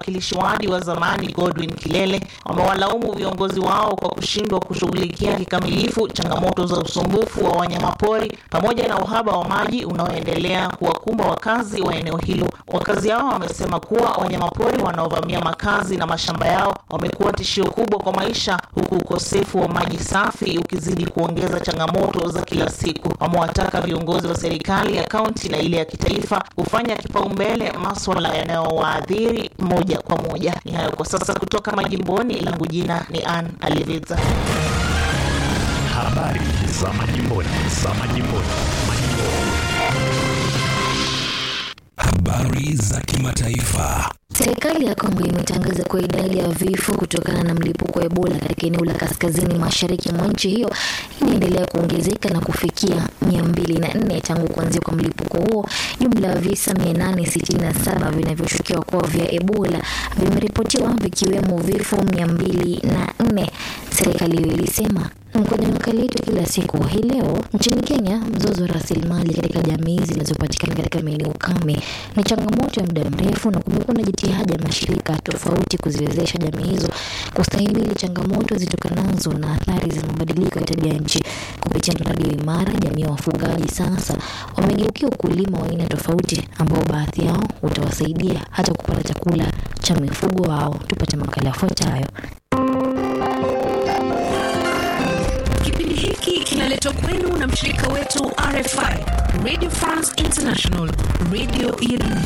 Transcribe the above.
mwakilishi wadi wa zamani Godwin Kilele wamewalaumu viongozi wao kwa kushindwa kushughulikia kikamilifu changamoto za usumbufu wa wanyamapori pamoja na uhaba wa maji unaoendelea kuwakumba wakazi wa eneo hilo. Wakazi hao wamesema kuwa wanyamapori wanaovamia makazi na mashamba yao wamekuwa tishio kubwa kwa maisha, huku ukosefu wa maji safi ukizidi kuongeza changamoto za kila siku. Wamewataka viongozi wa serikali ya kaunti na ile ya kitaifa kufanya kipaumbele maswala yanayowaadhiri moja kwa moja. Ni hayo kwa sasa kutoka majimboni. Langu jina ni Ann Aliviza. Habari za majimboni, za majimboni, majimboni. Habari za kimataifa. Serikali ya Kongo imetangaza kuwa idadi ya vifo kutokana na mlipuko wa Ebola katika eneo la kaskazini mashariki mwa nchi hiyo inaendelea kuongezeka na kufikia 204 tangu kuanzia kwa mlipuko huo. Jumla ya visa 867 vinavyoshukiwa kuwa vya Ebola vimeripotiwa vikiwemo vifo 204, serikali hiyo ilisema. Kwenye makala yetu kila siku hii leo, nchini Kenya, mzozo wa rasilimali katika jamii zinazopatikana katika maeneo kame ni changamoto ya muda mrefu, na kumekuwa na jitihada ya mashirika tofauti kuziwezesha jamii hizo kustahimili changamoto zitokanazo na athari za mabadiliko ya tabia nchi. Kupitia mradi wa Imara, jamii ya wafugaji sasa wamegeukia ukulima wa aina tofauti, ambao baadhi yao utawasaidia hata kupata chakula cha mifugo wao. Tupate makala yafuatayo. Kipindi hiki kinaletwa kwenu na mshirika wetu RFI, Radio France International, radio ya dunia.